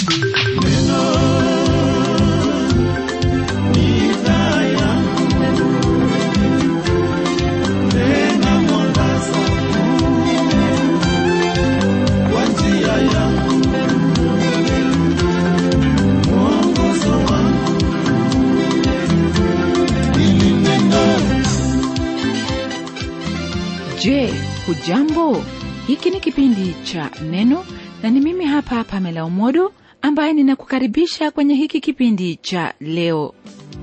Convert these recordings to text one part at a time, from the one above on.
Je, hujambo? Hiki ni kipindi cha Neno na ni mimi hapa Pamela Umodo ambaye ninakukaribisha kwenye hiki kipindi cha leo.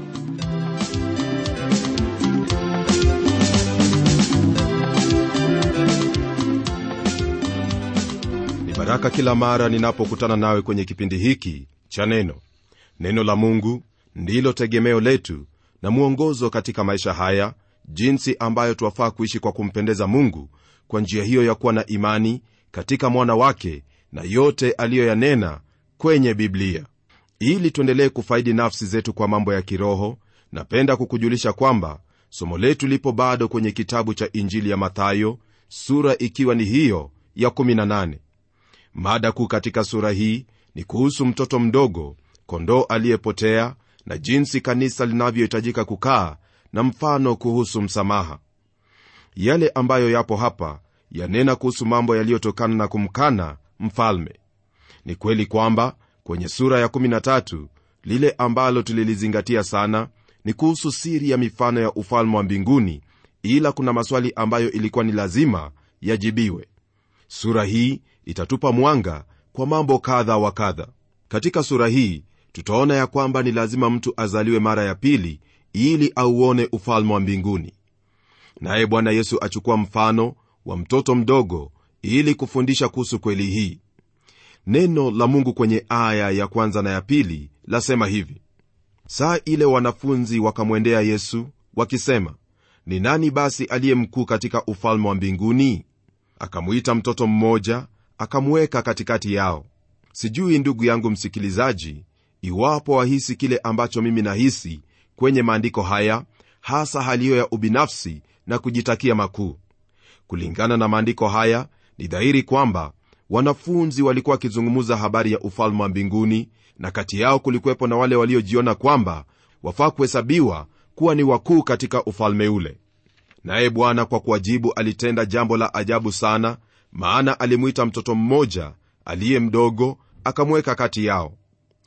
ni baraka kila mara ninapokutana nawe kwenye kipindi hiki cha neno neno la mungu ndilo tegemeo letu na mwongozo katika maisha haya jinsi ambayo twafaa kuishi kwa kumpendeza mungu kwa njia hiyo ya kuwa na imani katika mwana wake na yote aliyoyanena kwenye biblia ili tuendelee kufaidi nafsi zetu kwa mambo ya kiroho napenda kukujulisha kwamba somo letu lipo bado kwenye kitabu cha injili ya mathayo sura ikiwa ni hiyo ya 18 mada kuu katika sura hii ni kuhusu mtoto mdogo kondoo aliyepotea na jinsi kanisa linavyohitajika kukaa na mfano kuhusu msamaha yale ambayo yapo hapa yanena kuhusu mambo yaliyotokana na kumkana mfalme ni kweli kwamba kwenye sura ya 13 lile ambalo tulilizingatia sana ni kuhusu siri ya mifano ya ufalme wa mbinguni ila kuna maswali ambayo ilikuwa ni lazima yajibiwe sura hii itatupa mwanga kwa mambo kadha wa kadha katika sura hii tutaona ya kwamba ni lazima mtu azaliwe mara ya pili ili auone ufalme wa mbinguni naye bwana yesu achukua mfano wa mtoto mdogo ili kufundisha kuhusu kweli hii neno la mungu kwenye aya ya kwanza na ya pili lasema hivi saa ile wanafunzi wakamwendea yesu wakisema ni nani basi aliye mkuu katika ufalme wa mbinguni akamwita mtoto mmoja akamweka katikati yao sijui ndugu yangu msikilizaji iwapo wahisi kile ambacho mimi nahisi kwenye maandiko haya hasa hali hiyo ya ubinafsi na kujitakia makuu kulingana na maandiko haya ni dhahiri kwamba wanafunzi walikuwa wakizungumza habari ya ufalme wa mbinguni na kati yao kulikuwepo na wale waliojiona kwamba wafaa kuhesabiwa kuwa ni wakuu katika ufalme ule naye bwana kwa kuwajibu alitenda jambo la ajabu sana maana alimwita mtoto mmoja aliye mdogo akamweka kati yao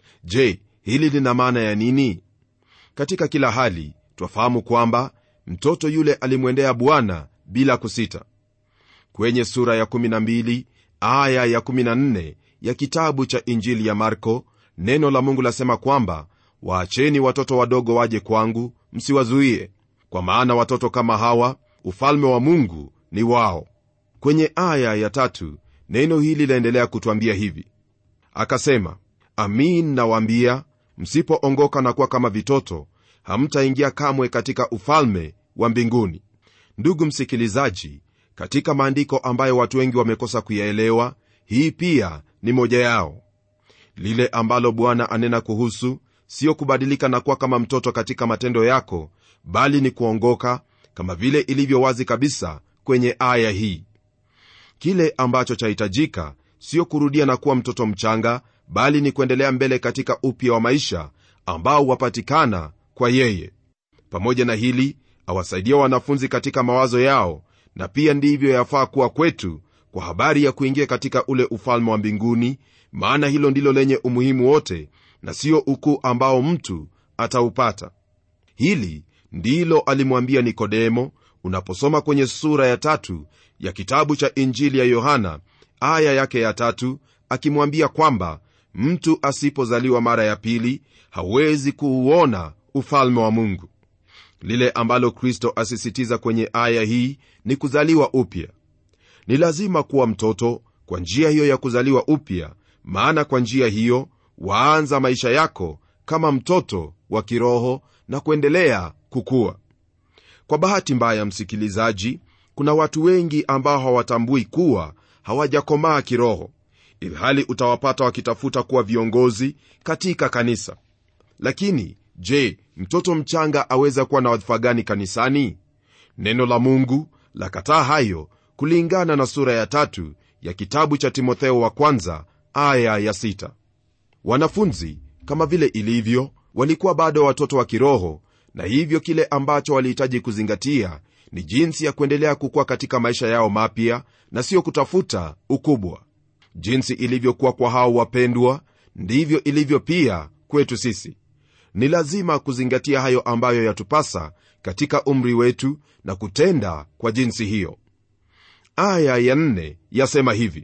je hili lina maana ya nini katika kila hali twafahamu kwamba mtoto yule alimwendea bwana bila kusita kwenye sura ya 12 aya ya 14 ya kitabu cha injili ya marko neno la mungu lasema kwamba waacheni watoto wadogo waje kwangu msiwazuie kwa maana watoto kama hawa ufalme wa mungu ni wao kwenye aya ya tatu neno hili laendelea kutwambia hivi akasema amin nawaambia msipoongoka na kuwa kama vitoto hamtaingia kamwe katika ufalme wa mbinguni ndugu msikilizaji katika maandiko ambayo watu wengi wamekosa kuyaelewa hii pia ni moja yao lile ambalo bwana anena kuhusu sio kubadilika na kuwa kama mtoto katika matendo yako bali ni kuongoka kama vile ilivyo wazi kabisa kwenye aya hii kile ambacho chahitajika sio kurudia na kuwa mtoto mchanga bali ni kuendelea mbele katika upya wa maisha ambao wapatikana kwa yeye pamoja na hili awasaidia wanafunzi katika mawazo yao na pia ndivyo yafaa kuwa kwetu kwa habari ya kuingia katika ule ufalme wa mbinguni maana hilo ndilo lenye umuhimu wote na sio ukuu ambao mtu ataupata hili ndilo alimwambia nikodemo unaposoma kwenye sura ya tatu ya kitabu cha injili ya yohana aya yake ya tatu akimwambia kwamba mtu asipozaliwa mara ya pili hawezi kuuona ufalme wa mungu lile ambalo kristo asisitiza kwenye aya hii ni kuzaliwa upya ni lazima kuwa mtoto kwa njia hiyo ya kuzaliwa upya maana kwa njia hiyo waanza maisha yako kama mtoto wa kiroho na kuendelea kukua kwa bahati mbaya msikilizaji kuna watu wengi ambao hawatambui kuwa hawajakomaa kiroho ilhali utawapata wakitafuta kuwa viongozi katika kanisa lakini je mtoto mchanga aweza kuwa na wadhifa gani kanisani neno la mungu lakataa hayo kulingana na sura ya tatu ya kitabu cha timotheo wa kwanza aya ya sita wanafunzi kama vile ilivyo walikuwa bado watoto wa kiroho na hivyo kile ambacho walihitaji kuzingatia ni jinsi ya kuendelea kukua katika maisha yao mapya na sio kutafuta ukubwa jinsi ilivyokuwa kwa hao wapendwa ndivyo ilivyo pia kwetu sisi ni lazima kuzingatia hayo ambayo yatupasa katika umri wetu na kutenda kwa jinsi hiyo aya ya nne yasema hivi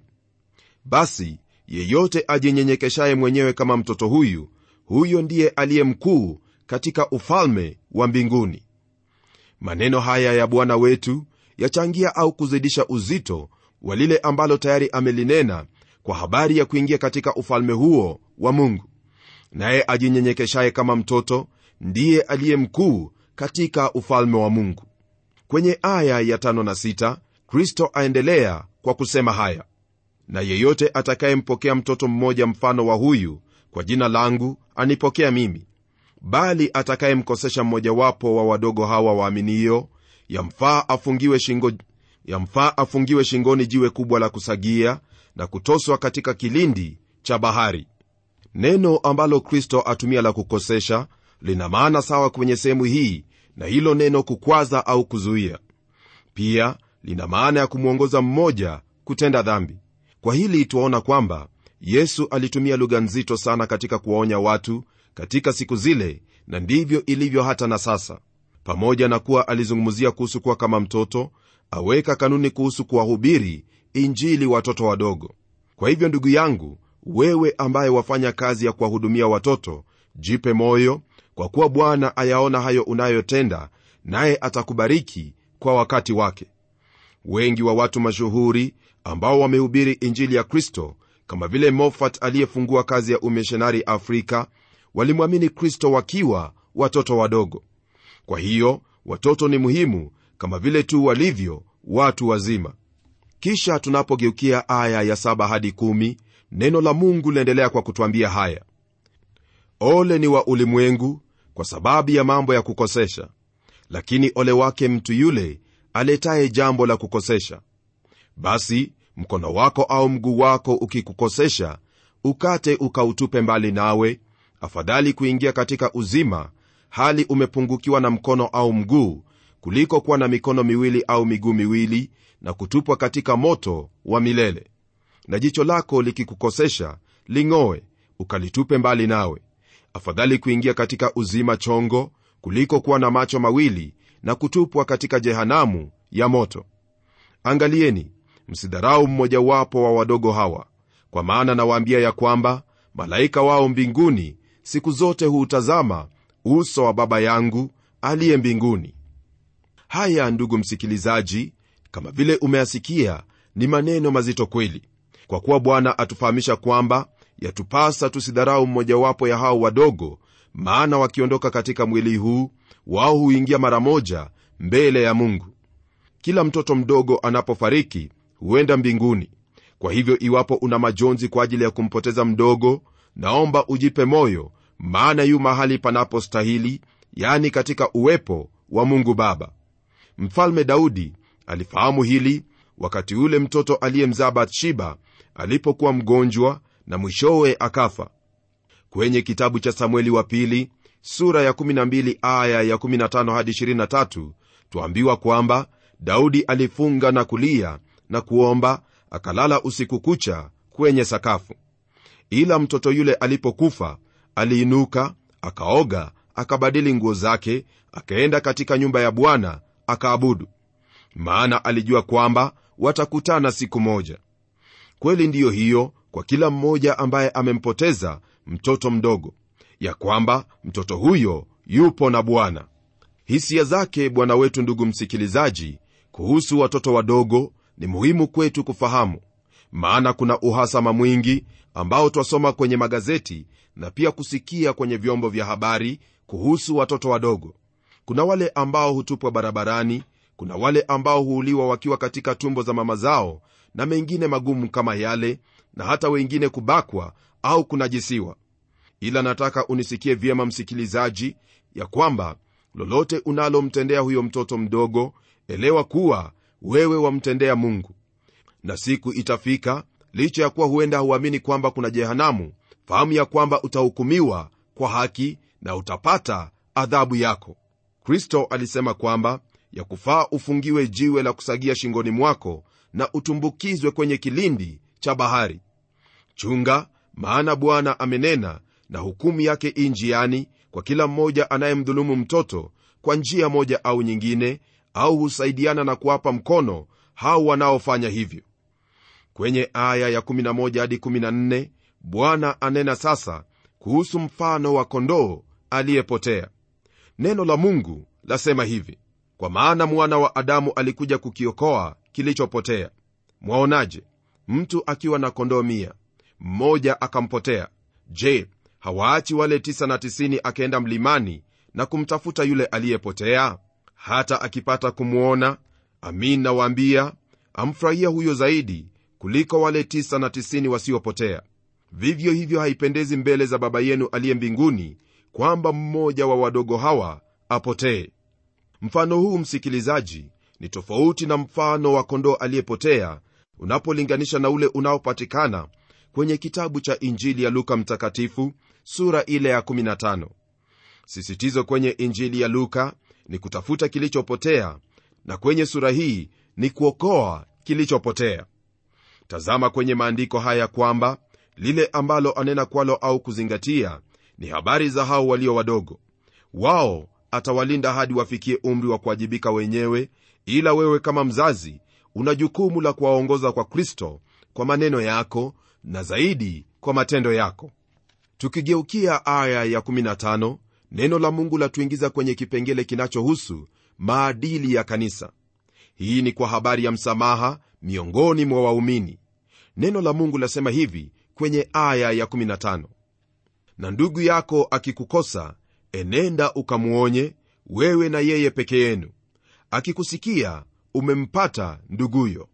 basi yeyote ajinyenyekeshaye mwenyewe kama mtoto huyu huyo ndiye aliye mkuu katika ufalme wa mbinguni maneno haya ya bwana wetu yachangia au kuzidisha uzito wa lile ambalo tayari amelinena kwa habari ya kuingia katika ufalme huo wa mungu naye ajinyenyekeshaye kama mtoto ndiye aliye mkuu katika ufalme wa mungu kwenye aya ya tano na sita, kristo aendelea kwa kusema haya na yeyote atakayempokea mtoto mmoja mfano wa huyu kwa jina langu anipokea mimi bali atakayemkosesha mmojawapo wa wadogo hawa waaminio yamfaa afungiwe shingo yamfaa afungiwe shingoni jiwe kubwa la kusagia na kutoswa katika kilindi cha bahari neno ambalo kristo atumia la kukosesha lina maana sawa kwenye sehemu hii na hilo neno kukwaza au kuzuia pia lina maana ya kumwongoza mmoja kutenda dhambi kwa hili twaona kwamba yesu alitumia lugha nzito sana katika kuwaonya watu katika siku zile na ndivyo ilivyo hata na sasa pamoja na kuwa alizungumzia kuhusu kuwa kama mtoto aweka kanuni kuhusu kuwahubiri injili watoto wadogo kwa hivyo ndugu yangu wewe ambaye wafanya kazi ya kuwahudumia watoto jipe moyo kwa kuwa bwana ayaona hayo unayotenda naye atakubariki kwa wakati wake wengi wa watu mashuhuri ambao wamehubiri injili ya kristo kama vile mofat aliyefungua kazi ya umishonari afrika walimwamini kristo wakiwa watoto wadogo kwa hiyo watoto ni muhimu kama vile tu walivyo watu wazima kisha tunapogeukia aya ya saba hadi kumi, neno la mungu liendelea kwa kutwambia haya ole ni wa ulimwengu kwa sababu ya mambo ya kukosesha lakini ole wake mtu yule aletaye jambo la kukosesha basi mkono wako au mguu wako ukikukosesha ukate ukautupe mbali nawe afadhali kuingia katika uzima hali umepungukiwa na mkono au mguu kuliko kuwa na mikono miwili au miguu miwili na kutupwa katika moto wa milele na jicho lako likikukosesha ling'oe ukalitupe mbali nawe afadhali kuingia katika uzima chongo kuliko kuwa na macho mawili na kutupwa katika jehanamu ya moto angalieni msidharau mmojawapo wa wadogo hawa kwa maana nawaambia ya kwamba malaika wao mbinguni siku zote huutazama uso wa baba yangu aliye mbinguni haya ndugu msikilizaji kama vile umeyasikia ni maneno mazito kweli kwa kuwa bwana atufahamisha kwamba yatupasa tusidharau mmojawapo ya hao wadogo maana wakiondoka katika mwili huu wao huingia mara moja mbele ya mungu kila mtoto mdogo anapofariki huenda mbinguni kwa hivyo iwapo una majonzi kwa ajili ya kumpoteza mdogo naomba ujipe moyo maana yu mahali panapostahili yani katika uwepo wa mungu baba mfalme daudi alifahamu hili wakati ule mtoto aliyemzaa bathsheba alipokuwa mgonjwa na mwishowe akafa kwenye kitabu cha samueli wa pili sura ya 12 aya ya 15 hadi 23 twambiwa kwamba daudi alifunga na kulia na kuomba akalala usiku kucha kwenye sakafu ila mtoto yule alipokufa aliinuka akaoga akabadili nguo zake akaenda katika nyumba ya bwana akaabudu maana alijua kwamba watakutana siku moja kweli ndiyo hiyo kwa kila mmoja ambaye amempoteza mtoto mdogo ya kwamba mtoto huyo yupo na bwana hisia zake bwana wetu ndugu msikilizaji kuhusu watoto wadogo ni muhimu kwetu kufahamu maana kuna uhasama mwingi ambao twasoma kwenye magazeti na pia kusikia kwenye vyombo vya habari kuhusu watoto wadogo kuna wale ambao hutupwa barabarani kuna wale ambao huuliwa wakiwa katika tumbo za mama zao na mengine magumu kama yale na hata wengine kubakwa au kunajisiwa ila nataka unisikie vyema msikilizaji ya kwamba lolote unalomtendea huyo mtoto mdogo elewa kuwa wewe wamtendea mungu na siku itafika licha ya kuwa huenda huamini kwamba kuna jehanamu fahamu ya kwamba utahukumiwa kwa haki na utapata adhabu yako kristo alisema kwamba ya kufaa ufungiwe jiwe la kusagia shingoni mwako na utumbukizwe kwenye kilindi cha bahari chunga maana bwana amenena na hukumu yake i njiani kwa kila mmoja anayemdhulumu mtoto kwa njia moja au nyingine au husaidiana na kuwapa mkono hao wanaofanya hivyo kwenye aya ya 11 hadi 14 bwana anena sasa kuhusu mfano wa kondoo aliyepotea neno la mungu lasema hivi kwa maana mwana wa adamu alikuja kukiokoa kilichopotea mwaonaje mtu akiwa na kondoo mia mmoja akampotea je hawaachi wale 99 akaenda mlimani na kumtafuta yule aliyepotea hata akipata kumwona amin nawaambia amfurahia huyo zaidi kuliko wale 99 wasiopotea vivyo hivyo haipendezi mbele za baba yenu aliye mbinguni kwamba mmoja wa wadogo hawa apotee mfano huu msikilizaji ni tofauti na mfano wa kondoo aliyepotea unapolinganisha na ule unaopatikana kwenye kitabu cha injili ya luka mtakatifu sura ile ya 15 sisitizo kwenye injili ya luka ni kutafuta kilichopotea na kwenye sura hii ni kuokoa kilichopotea tazama kwenye maandiko haya kwamba lile ambalo anena kwalo au kuzingatia ni habari za hao walio wadogo wao atawalinda hadi wafikie umri wa kuwajibika wenyewe ila wewe kama mzazi una jukumu la kuwaongoza kwa kristo kwa maneno yako na zaidi kwa matendo yako tukigeukia aya ya 15 neno la mungu latuingiza kwenye kipengele kinachohusu maadili ya kanisa hii ni kwa habari ya msamaha miongoni mwa waumini neno la mungu lasema hivi kwenye aya ya 15 na ndugu yako akikukosa enenda ukamwonye wewe na yeye peke yenu akikusikia umempata nduguyo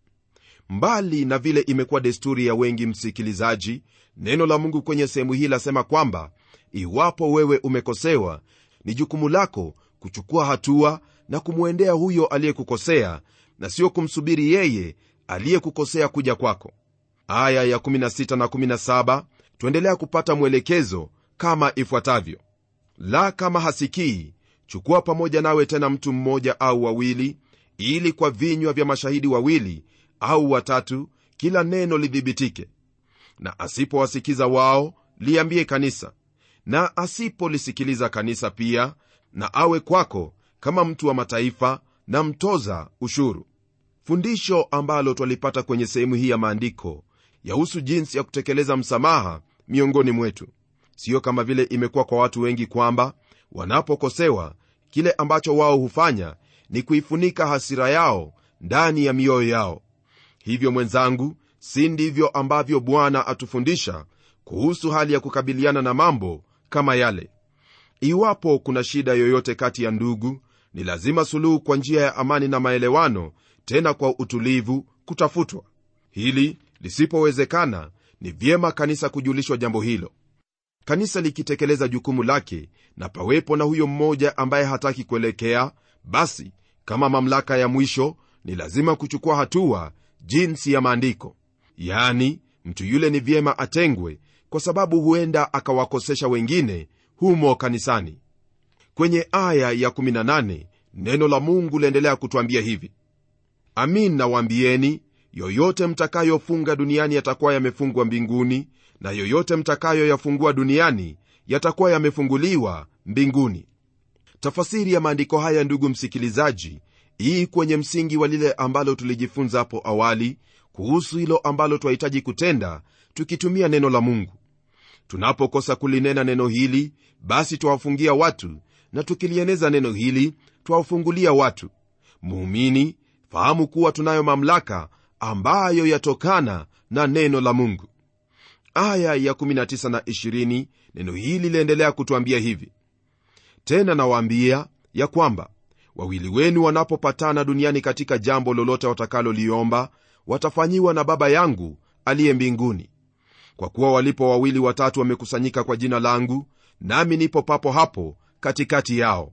mbali na vile imekuwa desturi ya wengi msikilizaji neno la mungu kwenye sehemu hii lasema kwamba iwapo wewe umekosewa ni jukumu lako kuchukua hatua na kumwendea huyo aliyekukosea na sio kumsubiri yeye aliyekukosea kuja kwako aya ya 16 na 17 tuendelea kupata mwelekezo kama ifuatavyo la kama hasikii chukua pamoja nawe tena mtu mmoja au wawili ili kwa vinywa vya mashahidi wawili au watatu kila neno lidhibitike na asipowasikiza wao liambie kanisa na asipolisikiliza kanisa pia na awe kwako kama mtu wa mataifa na mtoza ushuru fundisho ambalo twalipata kwenye sehemu hii ya maandiko yahusu jinsi ya kutekeleza msamaha miongoni mwetu siyo kama vile imekuwa kwa watu wengi kwamba wanapokosewa kile ambacho wao hufanya ni kuifunika hasira yao ndani ya mioyo yao hivyo mwenzangu si ndivyo ambavyo bwana atufundisha kuhusu hali ya kukabiliana na mambo kama yale iwapo kuna shida yoyote kati ya ndugu ni lazima suluhu kwa njia ya amani na maelewano tena kwa utulivu kutafutwa hili lisipowezekana ni vyema kanisa kujulishwa jambo hilo kanisa likitekeleza jukumu lake na pawepo na huyo mmoja ambaye hataki kuelekea basi kama mamlaka ya mwisho ni lazima kuchukua hatua jinsi ya maandiko yaani mtu yule ni vyema atengwe kwa sababu huenda akawakosesha wengine humo kanisani kwenye aya ya 18 neno la mungu laendelea kutwambia hivi amin nawaambieni yoyote mtakayofunga duniani yatakuwa yamefungwa mbinguni na yoyote mtakayoyafungua duniani yatakuwa yamefunguliwa mbinguni tafasiri ya maandiko haya ndugu msikilizaji hii kwenye msingi wa lile ambalo tulijifunza hapo awali kuhusu hilo ambalo twahitaji kutenda tukitumia neno la mungu tunapokosa kulinena neno hili basi twawafungia watu na tukilieneza neno hili twawafungulia watu muumini fahamu kuwa tunayo mamlaka ambayo yatokana na neno la mungu aya ya 19 na 20 neno hili liendelea kutwambia hivi tena nawaambia ya kwamba wawili wenu wanapopatana duniani katika jambo lolote watakaloliomba watafanyiwa na baba yangu aliye mbinguni kwa kuwa walipo wawili watatu wamekusanyika kwa jina langu nami nipo papo hapo katikati yao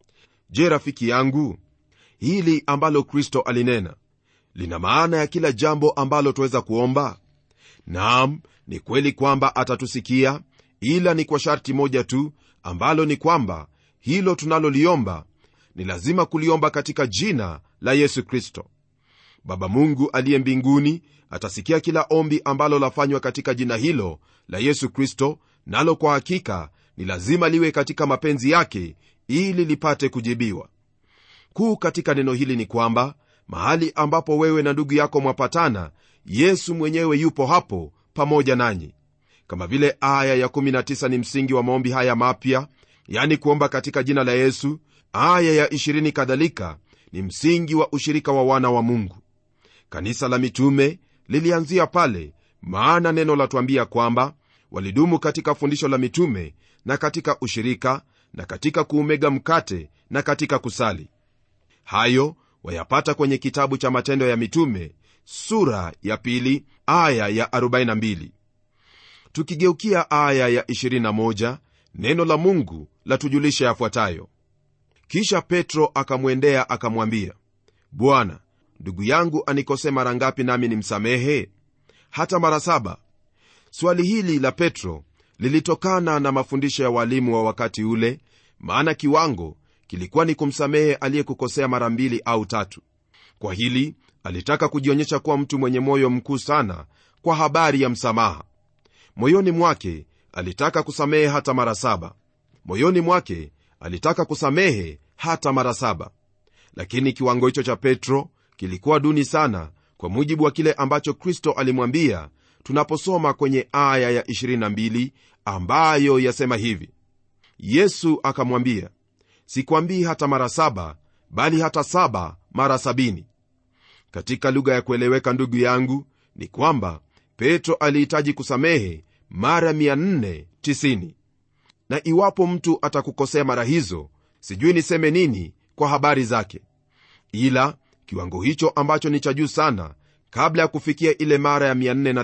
je rafiki yangu hili ambalo kristo alinena lina maana ya kila jambo ambalo twaweza kuomba naam ni kweli kwamba atatusikia ila ni kwa sharti moja tu ambalo ni kwamba hilo tunaloliomba ni lazima kuliomba katika jina la yesu kristo baba mungu aliye mbinguni atasikia kila ombi ambalo lafanywa katika jina hilo la yesu kristo nalo kwa hakika ni lazima liwe katika mapenzi yake ili lipate kujibiwa kuu katika neno hili ni kwamba mahali ambapo wewe na ndugu yako mwapatana yesu mwenyewe yupo hapo pamoja nanyi kama vile aya ya19 ni msingi wa maombi haya mapya yani kuomba katika jina la yesu aya ya 20 kadhalika ni msingi wa ushirika wa wana wa mungu kanisa la mitume lilianzia pale maana neno latuambia kwamba walidumu katika fundisho la mitume na katika ushirika na katika kuumega mkate na katika kusali hayo wayapata kwenye kitabu cha matendo ya mitume sura ya pili aya ya 42 tukigeukia aya ya 21 neno la mungu latujulisha yafuatayo kisha petro akamwendea akamwambia bwana ndugu yangu anikose mara ngapi nami nimsamehe hata mara saba swali hili la petro lilitokana na mafundisho ya walimu wa wakati ule maana kiwango kilikuwa ni kumsamehe aliyekukosea mara mbili au tatu kwa hili alitaka kujionyesha kuwa mtu mwenye moyo mkuu sana kwa habari ya msamaha moyoni mwake alitaka kusamehe hata mara saba moyoni mwake alitaka kusamehe hata mara saba lakini kiwango hicho cha petro kilikuwa duni sana kwa mujibu wa kile ambacho kristo alimwambia tunaposoma kwenye aya ya 22 ambayo yasema hivi yesu akamwambia sikwambii hata mara saba bali hata saba mara sabini katika lugha ya kueleweka ndugu yangu ni kwamba petro alihitaji kusamehe mara 490 na iwapo mtu atakukosea mara hizo sijui niseme nini kwa habari zake ila kiwango hicho ambacho ni cha juu sana kabla ya kufikia ile mara ya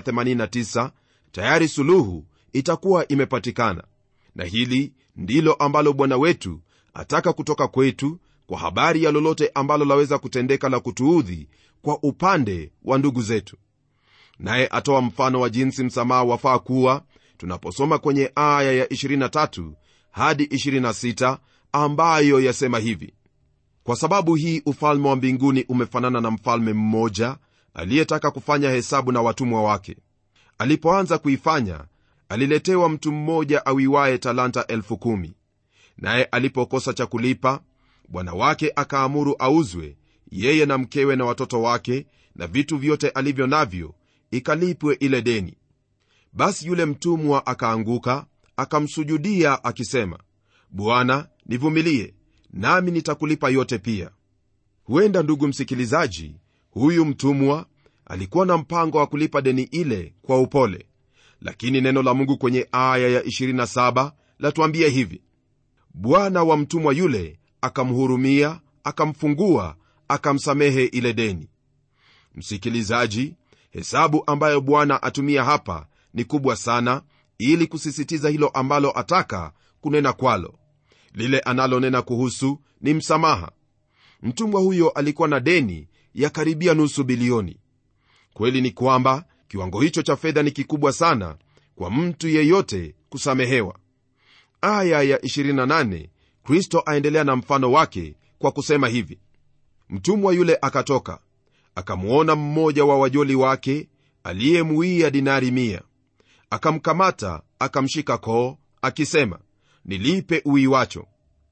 489 tayari suluhu itakuwa imepatikana na hili ndilo ambalo bwana wetu ataka kutoka kwetu kwa habari ya lolote ambalo laweza kutendeka la kutuudhi kwa upande wa ndugu zetu naye atoa mfano wa jinsi msamaha wafaa kuwa tunaposoma kwenye aya ya 23 hadi 26 ambayo yasema hivi kwa sababu hii ufalme wa mbinguni umefanana na mfalme mmoja aliyetaka kufanya hesabu na watumwa wake alipoanza kuifanya aliletewa mtu mmoja awiwaye talanta elfu kumi naye alipokosa cha kulipa bwana wake akaamuru auzwe yeye na mkewe na watoto wake na vitu vyote alivyo navyo ikalipwe ile deni basi yule mtumwa akaanguka akamsujudia akisema bwana nivumilie nami nitakulipa yote pia huenda ndugu msikilizaji huyu mtumwa alikuwa na mpango wa kulipa deni ile kwa upole lakini neno la mungu kwenye aya ya 27 latuambia hivi bwana wa mtumwa yule akamhurumia akamfungua akamsamehe ile deni msikilizaji hesabu ambayo bwana atumia hapa ni kubwa sana ili kusisitiza hilo ambalo ataka kunena kwalo lile analonena kuhusu ni msamaha mtumwa huyo alikuwa na deni ya karibia nusu bilioni kweli ni kwamba kiwango hicho cha fedha ni kikubwa sana kwa mtu yeyote kusamehewa aya ya 28 kristo aendelea na mfano wake kwa kusema hivi mtumwa yule akatoka akamwona mmoja wa wajoli wake aliyemuia dinari mia akamkamata akamshika koo akisema nilipe uiwacho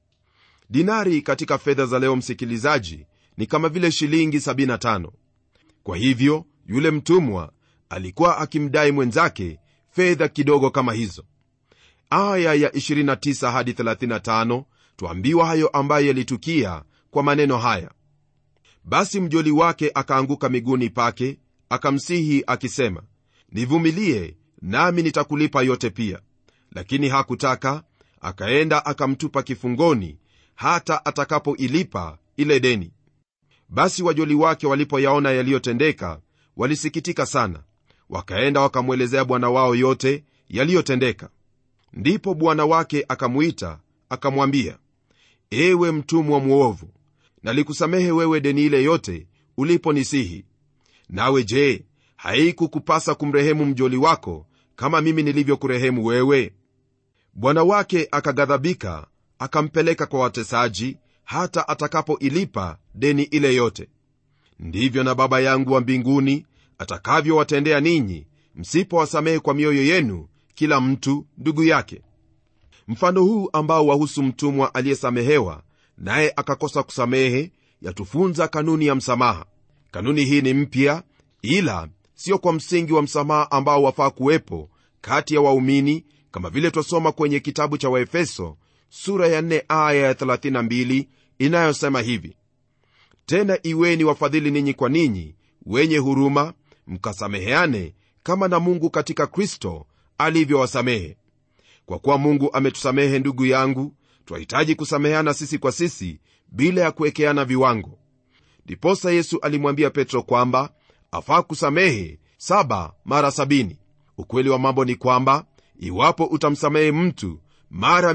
dinari katika fedha za leo msikilizaji ni kama vile shilingi 75 kwa hivyo yule mtumwa alikuwa akimdai mwenzake fedha kidogo kama hizo aya ya 29 hadi 35 twambiwa hayo ambayo yalitukia kwa maneno haya basi mjoli wake akaanguka miguuni pake akamsihi akisema nivumilie nami nitakulipa yote pia lakini hakutaka akaenda akamtupa kifungoni hata atakapoilipa ile deni basi wajoli wake walipoyaona yaliyotendeka walisikitika sana wakaenda wakamwelezea bwana wao yote yaliyotendeka ndipo bwana wake akamwita akamwambia ewe mtumwa mwovu nalikusamehe wewe deni ile yote uliponisihi nawe je haikukupasa kumrehemu mjoli wako kama mimi nilivyokurehemu wewe bwana wake akaghadhabika akampeleka kwa watesaji hata atakapoilipa deni ile yote ndivyo na baba yangu wa mbinguni atakavyowatendea ninyi msipowasamehe kwa mioyo yenu kila mtu ndugu yake mfano huu ambao wahusu mtumwa aliyesamehewa naye akakosa kusamehe yatufunza kanuni ya msamaha kanuni hii ni mpya ila sio kwa msingi wa msamaha ambao wafaa kuwepo kati ya waumini kama vile twasoma kwenye kitabu cha waefeso sura ya 4 aya ya 32 inayosema hivi tena iweni wafadhili ninyi kwa ninyi wenye huruma mkasameheane kama na mungu katika kristo alivyowasamehe kwa kuwa mungu ametusamehe ndugu yangu twahitaji kusameheana sisi kwa sisi bila ya kuwekeana viwango ndiposa yesu alimwambia petro kwamba afaa kusamehe saba mara sabini ukweli wa mambo ni kwamba iwapo utamsamehe mtu mara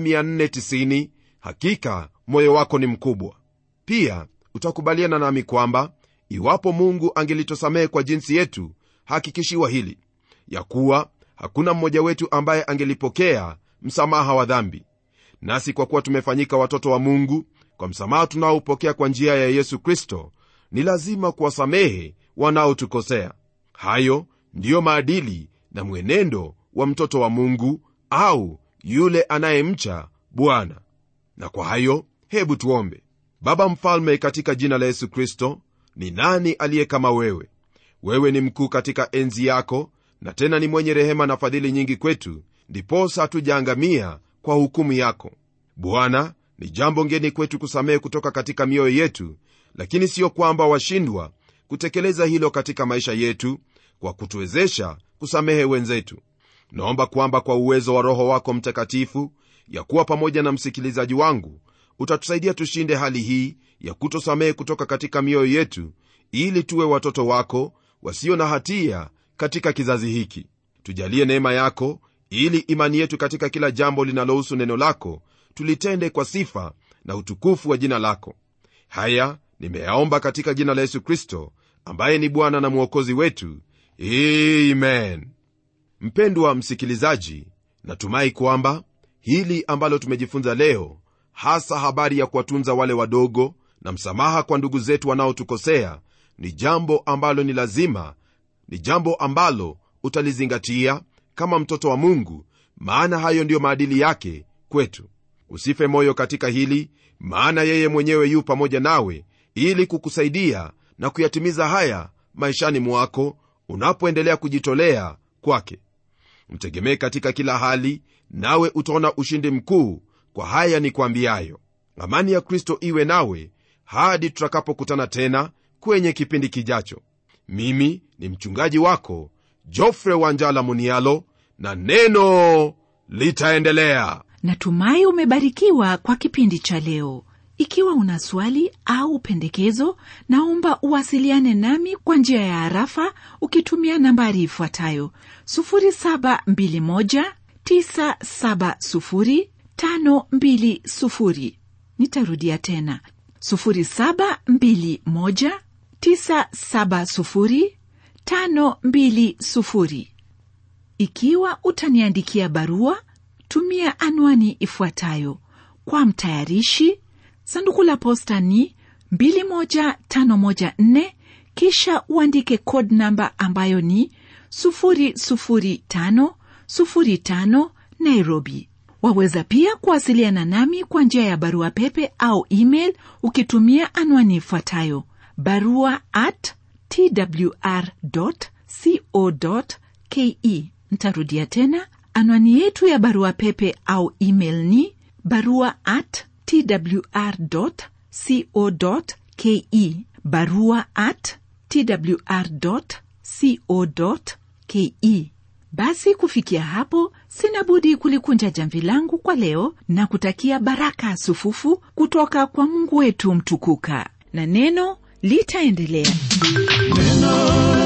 490 hakika moyo wako ni mkubwa pia utakubaliana nami kwamba iwapo mungu angelitosamehe kwa jinsi yetu hakikishiwa hili ya kuwa hakuna mmoja wetu ambaye angelipokea msamaha wa dhambi nasi kwa kuwa tumefanyika watoto wa mungu kwa msamaha tunaoupokea kwa njia ya yesu kristo ni lazima kuwasamehe wanaotukosea hayo ndiyo maadili na mwenendo wa mtoto wa mungu au yule anayemcha bwana na kwa hayo hebu tuombe baba mfalme katika jina la yesu kristo ni nani aliye kama wewe wewe ni mkuu katika enzi yako na tena ni mwenye rehema na fadhili nyingi kwetu ndiposa hatujaangamia kwa hukumu yako bwana ni jambo ngeni kwetu kusamehe kutoka katika mioyo yetu lakini siyo kwamba washindwa kutekeleza hilo katika maisha yetu kwa kutuwezesha kusamehe wenzetu naomba kwamba kwa uwezo wa roho wako mtakatifu ya kuwa pamoja na msikilizaji wangu utatusaidia tushinde hali hii ya kutosamehe kutoka katika mioyo yetu ili tuwe watoto wako wasio na hatia katika kizazi hiki tujalie neema yako ili imani yetu katika kila jambo linalohusu neno lako tulitende kwa sifa na utukufu wa jina lako haya nimeyaomba katika jina la yesu kristo ambaye ni bwana na mwokozi wetu amen mpendwa msikilizaji natumai kwamba hili ambalo tumejifunza leo hasa habari ya kuwatunza wale wadogo na msamaha kwa ndugu zetu wanaotukosea ni jambo ambalo ni lazima ni jambo ambalo utalizingatia kama mtoto wa mungu maana hayo ndiyo maadili yake kwetu usife moyo katika hili maana yeye mwenyewe yu pamoja nawe ili kukusaidia na kuyatimiza haya maishani mwako unapoendelea kujitolea kwake mtegemee katika kila hali nawe utaona ushindi mkuu kwa haya ni kwambiayo amani ya kristo iwe nawe hadi tutakapokutana tena kwenye kipindi kijacho mimi ni mchungaji wako jofre wanjala munialo na neno litaendelea natumai umebarikiwa kwa kipindi cha leo ikiwa una swali au pendekezo naomba uwasiliane nami kwa njia ya harafa ukitumia nambari ifuatayo 721970520 nitarudia tena 721970520 ikiwa utaniandikia barua tumia anwani ifuatayo kwa mtayarishi sanduku la posta ni 21514 kisha uandike code namba ambayo ni 00505 nairobi waweza pia kuwasiliana nami kwa njia ya barua pepe au email ukitumia anwani ifuatayo barua at twr co ke ntarudia tena anwani yetu ya barua pepe au email ni barua at twr co ke barua at twr co ke basi kufikia hapo sina budi kulikunja jamvi langu kwa leo na kutakia baraka sufufu kutoka kwa mungu wetu mtukuka na neno litaendelea neno